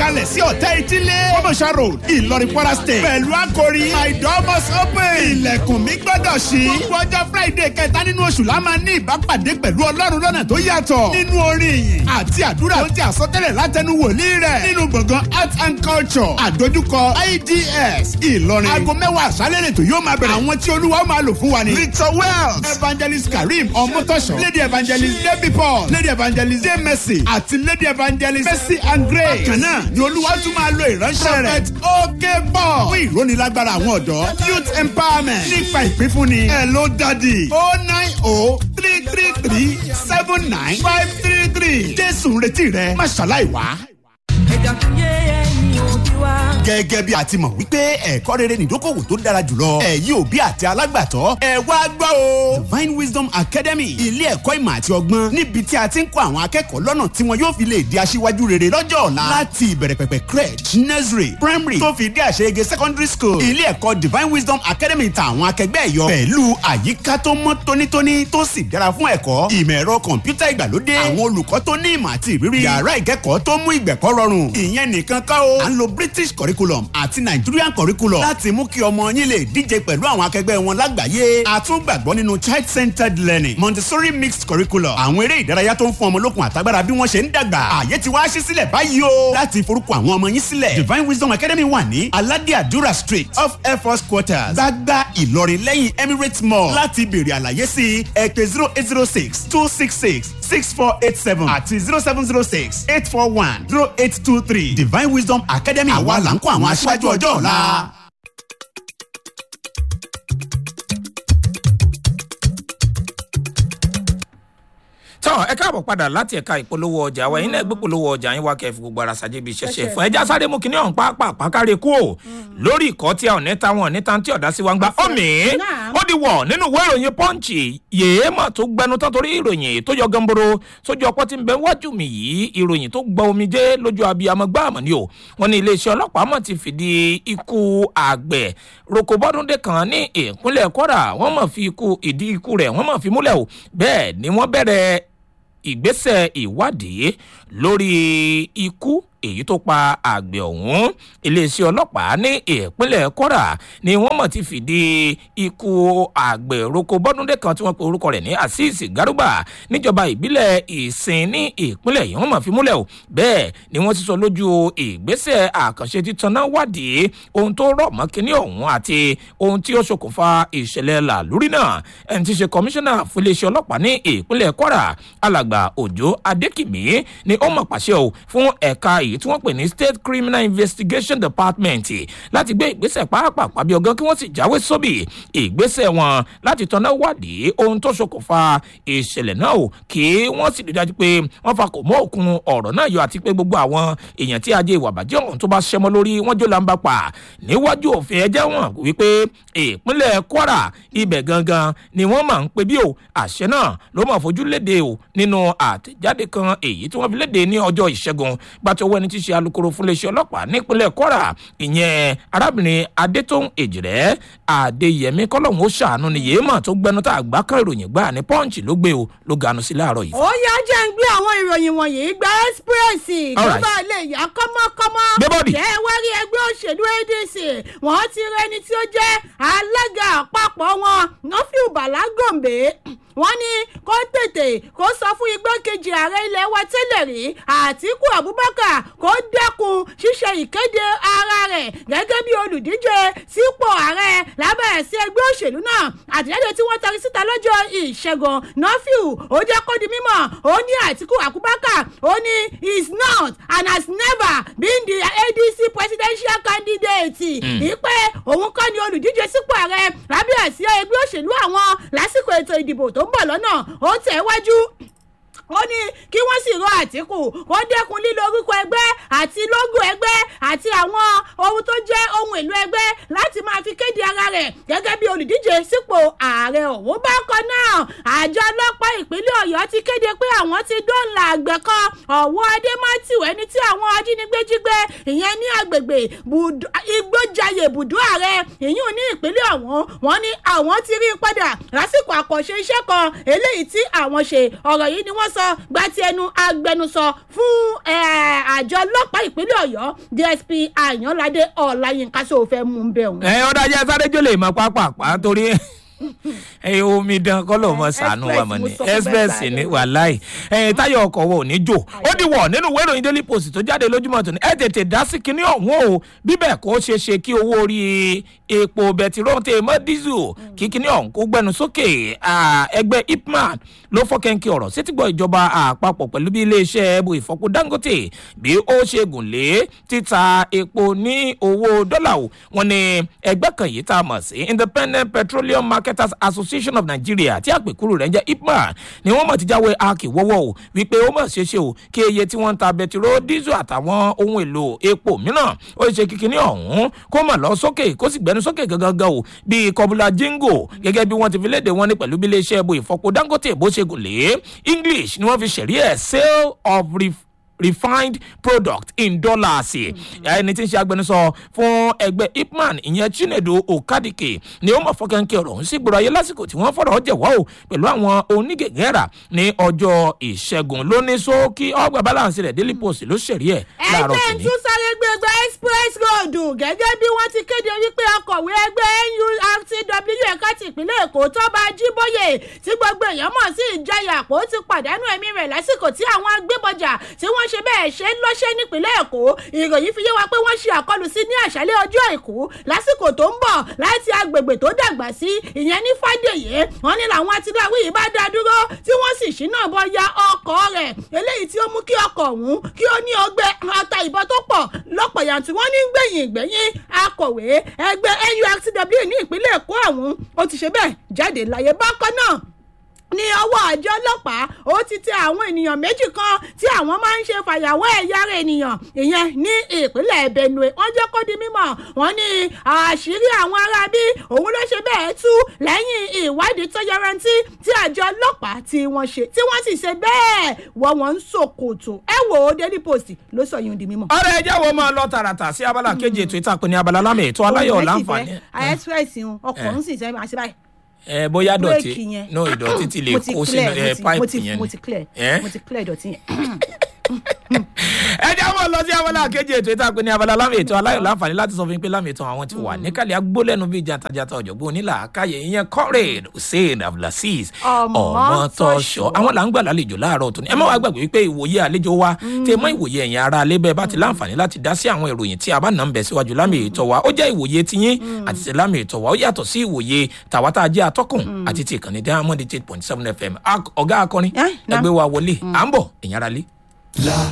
kalẹ̀ sí ọ̀tẹ́ ìtílé kọ́mọ̀ṣà road ìlọrin kwara state pẹ̀lú àkòrí my door must open ilẹ̀kùn mi gbọ́dọ̀ ṣí gbogbo ọjọ́ friday kẹta nínú oṣù la máa ní ìbápàdé pẹ̀lú ọlọ́run lọ́nà tó yàtọ̀ nínú orin ìyìn àti àdúrà tó ti àsọtẹ́lẹ̀ látẹnu wòlíì rẹ̀ nínú gbọ̀ngàn art and culture àdójúkọ ids ìlọrin aago mẹ́wàá àṣálẹ̀ lẹ́tò yóò máa bẹ̀rẹ̀ àwọn tí olúwa máa lò fún wa ní. victor wells evangelist karim ọmọtọ́ṣọ lady evangelist debbie paul lady evangelist dey mercy àti lady evangelist mercy and grace. bákan náà ni olúwa tún máa lo ìránṣẹ́ rẹ̀ prophet ok paul fún ìrónilágbára àwọn ọ̀dọ́ youth empowerment nípa ìpínfúnni ẹ̀ ló dádì o nine o three three three seven nine five three three jésù ń retí rẹ má ṣàlàyé wá ẹ̀dá tó yé ẹ̀yìn òbí wa. gẹ́gẹ́ bí a ti mọ̀ wípé ẹ̀kọ́ rere nìdókòwò tó dára jùlọ ẹ̀yin òbí àti alágbàtọ́ ẹ wá gbọ́ o. divine wisdom academy ilé ẹ̀kọ́ ìmọ̀ àti ọgbọ́n níbi tí a ti ń kọ́ àwọn akẹ́kọ̀ọ́ lọ́nà tí wọn yóò fi lè di aṣíwájú rere lọ́jọ́ ọ̀la láti ìbẹ̀rẹ̀ pẹ̀pẹ̀ crèche nursery primary tó fi dé àṣeyege secondary school ilé ẹ̀kọ́ divine wisdom academy ta àwọn akẹgbẹ́ ẹ̀yọ pẹ̀lú àyíká tó mọ́ tónítóní tó sì dára fún ẹ̀kọ́ ìmọ̀ ẹ̀rọ kọ̀ǹpútà ìgbàlódé àwọn olùkọ́ tó ní ìmọ̀ àti ìrírí yàrá ìkẹ́kọ̀ọ́ tó mú ìgbẹ̀kọ́ rọrùn ìyẹn nìkan kọ́ o à ń lo british curriculum àti nigerian curriculum láti mú kí ọmọ yín lè díje pẹ̀lú àwọn akẹgbẹ́ wọn lágbàáyé a tún gbàgbọ́ nínú child centered learning montessori mixed curriculum àwọn eré ìdárayá tó ń fún ọmọ lókun àtagbára bí wọ́n ṣe ń dàgbà àyè ti wá ṣí sílẹ̀ báyìí o láti forúkọ àwọn ọmọ yín sílẹ̀ divine wisdom academy wà ní aládé àdúrà street off air force quarters gbágbá ìlọrin lẹ́yìn emirates mall láti béèrè àlàyé sí ẹ pé zero eight zero six two six six six four eight seven àti zero seven zero six eight four one zero eight two three divine wisdom academy àwa là ń kó àwọn aṣáájú ọjọ́ ọ̀la. tọ́ ẹ káàbọ̀ padà láti ẹ̀ka ìpolówó ọjà wa yín náà gbé polówó ọjà yín wá kẹfì gbogbo ara ṣàjẹ́ bí ṣẹṣẹ fún ẹja sáré mú kíní ọ̀hún pápá pàkárẹ̀ kú o lórí ìkọ́ tí a ò ní ta wọn ní ta tí ọ̀dá sí wa ń gba omi ó di wọ̀ nínú ìwé ìròyìn pọ́ǹchì yèé mà tó gbẹnu tán torí ìròyìn tó yọ gamboro sójú ọpọ́ tí ń bẹ wájú mi yìí ìròyìn tó gbọ́ omi jẹ́ lójú abiyamọ gbáàmù ni o wọn ní iléeṣẹ́ ọlọ́pàá mọ̀ ti fìdí ikú àgbẹ̀ rokobọ́dúndé kan ní ìpínlẹ̀ kwara wọ́n mọ̀ fi ikú ìdí ikú rẹ̀ wọ́n mọ̀ fi múlẹ̀ o bẹ́ẹ̀ ni wọ́n bẹ̀rẹ̀ ìgbésẹ̀ ìwádìí lórí ikú èyí tó pa àgbẹ̀ ọ̀hún iléeṣẹ́ ọlọ́pàá ní ìpínlẹ̀ kwara ni wọ́n mọ̀ ti fìdí ikú àgbẹ̀ roko bọ́dúndé kan tí wọ́n pe orúkọ rẹ̀ ní azeez garuba níjọba ìbílẹ̀ ìsìn ní ìpínlẹ̀ yìí wọ́n mọ̀ fi múlẹ̀ o bẹ́ẹ̀ ni wọ́n ti sọ lójú ìgbésẹ̀ àkànṣe títaná wádìí ohun tó rọ̀ mọ́ kínní ọ̀hún àti ohun tí ó ṣokùnfà ìṣẹ̀lẹ̀ làlúrí náà ẹni tí í ṣe kọmíṣánná fún iléeṣẹ́ ọlọ́pàá ní ìpínlẹ̀ kwara alàgbà òjò adékìmí ni ó mọ̀ pàṣẹ o fún ẹ̀ka èyí tí wọ́n pè ní state criminal investigation department láti gbé ìgbésẹ̀ pàápàá bí ọgán kí wọ́n sì jáwé sóbì ìgbésẹ̀ wọn láti tọ́ná wádìí ohun tó ṣokùnfà ìṣẹ̀lẹ̀ náà o kí wọ́n sì rí dájú pé wọ́n fa kò mọ́ òkun ọ̀rọ̀ náà yọ àti pé gbogbo àwọn èèyàn tí ajé ìwà bàjẹ́ ọ̀hún tó bá ṣẹmọ́ lórí wọ́n jó làǹbà pa níwájú òfin ẹjẹ́ wọn wípé ìpínlẹ̀ kwara ibẹ̀ gangan ni wọ́n máa ń pe bí o àṣẹ náà ló máa fojú léde o nínú àtẹ̀jáde kan èyí tí wọ́n fi léde ní ọjọ́ ìṣẹ́gun gbàtọ́wọ́ ẹni tí ṣe alūkkóró fún iléeṣẹ́ ọlọ́pàá nípínlẹ̀ kwara ìyẹn arábìnrin adétóhùn èjìrẹ́ adéyẹmí kọ́lọ́hún ó ṣàánú ni yéèmọ̀ tó gbẹnu tá àgbá kan ìròyìn gbà ní pọ́ǹchì ló gbé o ló ganu sí láàárọ̀ yìí. ó yá jẹ́ ń gbé àwọn ìròyìn wọ̀nyí gba express tó Alright. bá lè yá kọ́mọ́kọ́mọ́ Gbé bọ́ọ̀dì. jẹ́ wárí ẹgbẹ́ òṣèlú adc wọ́n ti rẹni tí ó jẹ́ alága àpapọ̀ wọn nọ́fíù bàlágòǹbé wọ́n ní kó tètè kó sọ fún igbákejì ààrẹ ilẹ̀ wa tẹ́lẹ̀ rí àtìkú abubakar kó dẹ́kun ṣíṣe ìkéde ara rẹ̀ gẹ́gẹ́ bí olùdíje sípò ààrẹ lábẹ́ ẹ̀sìn ẹgbẹ́ òṣèlú náà àtìlẹ́yìn tí wọ́n tari síta lọ́jọ́ ìṣẹ́gun nọ́fíù ó jẹ́ kó di mímọ̀ ó ní àtìkú abubakar ó ní is not and has never been the adc presidential candidate ìpè òun kọ́ ni olùdíje sípò ààrẹ lábẹ́ ẹ̀sìn ẹgbẹ́ òṣèlú àwọn lásìkò ètò ìdìbò tó ń bọ̀ lọ́nà ó tẹ̀ wájú ó ní kí wọ́n sì rọ àtìkù kó dẹ́kun lílo orúkọ ẹgbẹ́ àti lógò ẹgbẹ́ àti àwọn ohun tó jẹ́ ohun èlò ẹgbẹ́ láti máa fi kéde ara rẹ̀ gẹ́gẹ́ bí olùdíje sípò ààrẹ òun bákan náà àjọ ọlọ́pàá ìpínlẹ̀ ọ̀yọ́ ti kéde pé àwọn ti dóńlà àgbẹ̀ kan ọ̀wọ́ adémátìw ẹni tí àwọn ajínigbé jí gbé ìyẹn ní agbègbè Bùdó- igbójayé ibùdó ààrẹ ìyún ní ìpínlẹ̀ ọ̀hún wọ́n ní àwọn ti rí i padà lásìkò àkànṣe iṣẹ́ kan eléyìí tí àwọn ṣe ọ̀rọ̀ yìí ni wọ́n sọ gba ti ẹnu agbẹnusọ fún eh, àjọ ọlọ́pàá ìpínlẹ̀ ọ̀yọ́ dsp àyànládé ọ̀làyínká sóòfẹ́ mú un bẹ̀ wọ́n. ẹ ọ̀dà jẹ́ sáré jólè mọ́ pápápá torí ẹ omidan kọ́lọ̀ mọ́ sànú wa mọ̀ ní Express mo sọ fún express bẹ́ẹ̀ ní sáré. wàláì ẹ táyọ̀ ọkọ̀ wo ò ní jò ó di wọ̀ nínú ìwé ìròyìn daily post tó jáde lójúmọ́ tó ní ẹ tètè dá sí kinní ọ̀hún o bíbẹ̀ kó ṣe ṣe kí owó orí epo bẹtiró tẹ mọ́ dísù kí kinní ọ̀hún kó gbẹnu sókè Ah, ẹgbẹ́ ipman ló fọ́kẹ́ńkì ọ̀rọ̀ sétígbọ́ ìjọba àpapọ̀ pẹ̀lú bí iléeṣẹ́ ẹbù ìfọpo dangote bí ó ṣe gùn lé títa epo ní owó dọ́là o wọn ni ẹgbẹ́ kan yìí tá a mọ̀ sí independent petroleum marketers association of nigeria tí àpèkúrú rẹ̀ ń jẹ́ ipman ni wọ́n mọ̀ ti jáwé akíwọ́wọ́ o wípé ó mọ̀ ṣeéṣe o kí iye tí wọ́n ń ta bẹtiró dísù àtàwọn ohun èlò epo mìíràn ó ṣe kíkiní ọ̀hún kó mọ̀ lọ sókè kó sì gbẹnu sókè gangan o bíi kọbula jingo gẹ́gẹ́ bí wọ́n ti fi léde wọn ní pẹ̀lú bí iléeṣẹ́ ẹbù ìfọpo dangote bó ṣe gùn lé english ni wọ́n fi ṣẹ̀rí ẹ̀ sale of ref refined product in dollars ẹni tí ń ṣe agbẹnusọ fún ẹgbẹ́ ipman ìyẹn chinedu okadike ni ó mọ̀ fọkànkẹ́ ọ̀rọ̀ ọ̀hún sí gbòòrò ayé lásìkò tí wọ́n fọ̀rọ̀ jẹ̀wọ́ o pẹ̀lú àwọn onígègéra ní ọjọ́ ìṣẹ́gun ló ní sókí ọgbà balance rẹ̀ daily post ló ṣẹ̀rí ẹ̀ láàárọ̀ ẹgbẹ́ tòní. tún sáré gbẹgbẹ́ express road gẹ́gẹ́ bí wọ́n ti kéde wípé akọ̀wé ẹgbẹ́ nurtw ẹ̀ka ti ìpínlẹ̀ èkó tọ́ba jíbóyè tí gbogbo èèyàn mọ̀ sí ìjayà àpò ti pàdánù ẹ̀mí rẹ̀ lásìkò tí àwọn agbébọjà tí wọ́n ṣe bẹ́ẹ̀ ṣe ń lọ́ṣẹ́ nípínlẹ̀ èkó ìròyìn fi yé wa pé wọ́n ṣe àkọlù sí ní àṣálẹ́ ọjọ́ àìkú lásìkò tó ń bọ̀ láti agbègbè tó dàgbà sí ìyẹn ní fàdèyé wọ́n ní làwọn atiláwí yìí bá dá dúró tí wọ́n sì ṣínà bọ ya ọkọ̀ rẹ̀ eléyìí tí ó mú kí ọkọ̀ ọ̀hún kí ó ní ọgbẹ́ ọta ìbọn tó pọ̀ lọ́pọ̀ yanturu wọ́n ní gbẹ̀yìn gbẹ̀yìn akọ̀wé ẹgbẹ́ nurtw ní ìpínlẹ̀ èkó ọ̀hún ó ti ṣe bẹ́ẹ̀ jáde láyé bákan náà ní ọwọ́ àjọ ọlọ́pàá ó ti tẹ àwọn ènìyàn méjì kan tí àwọn máa ń ṣe fàyàwọ́ ẹ̀yà ara ènìyàn ìyẹn ní ìpínlẹ̀ benue wọ́n jẹ́ kó di mímọ̀ wọ́n ní àṣírí àwọn aráabí òun ló ṣe bẹ́ẹ̀ tú lẹ́yìn ìwádìí tó yarantí tí àjọ ọlọ́pàá tí wọ́n ṣe tí wọ́n sì ṣe bẹ́ẹ̀ wọ́n wọ́n ń ṣòkòtò ẹ wò ó daily post ló sọ yìí di mímọ̀. ọ̀rẹ́ ẹjẹ́ wo máa lọ tààràtà sí abala kejì ètò ìtàkùn ní abala lámì ètò aláyọ̀ láǹfààní. express ọkọ̀ ń sì sẹ́yìn àti báyìí ẹ bóyá dọ̀tí bírèkì yẹn. no ìdọ̀tí ti lè mo ti kó clear, sínú ẹ mo ti- mo pipe ti- yẹn mo ti clear Eh? mo ti clear ìdọ̀tí yẹn. ẹ jẹ́ àwọn lọ sí abala kejì ètò ìtàkùn ní abala lámì ètò aláyọ̀ láǹfààní láti sọ fún yín pé lámì ètò àwọn ti wà níkàlẹ̀ agbólẹ́nu bíi jantajata ọ̀jọ̀gbọ́n onílà káyé ìyẹn comrade hussein abdulaziz ọmọtọ́ṣọ àwọn là ń gbà lálejò láàárọ̀ tó ní ẹ má wàá gbàgbé wípé ìwòye àlejò wa tẹ mọ́ ìwòye ẹ̀yìn ara alẹ́ bẹ́ẹ̀ bá ti láǹfààní láti dá sí àwọn ìròyìn tí a bá nà ń bẹ̀ síwájú lámì ètò wa ó jẹ́ ìwòye tiyín àti ti lámì ètò wa ó yàtọ̀ sí ìwòye tàwa tá a jẹ́ atọ́kùn àti ti ìkànnì diamond eight point seven fm Ak- ọ̀gá akọrin Eh, nah. ẹgbẹ́ wa wọlé à ń bọ̀ ẹ̀yìn ara lé. La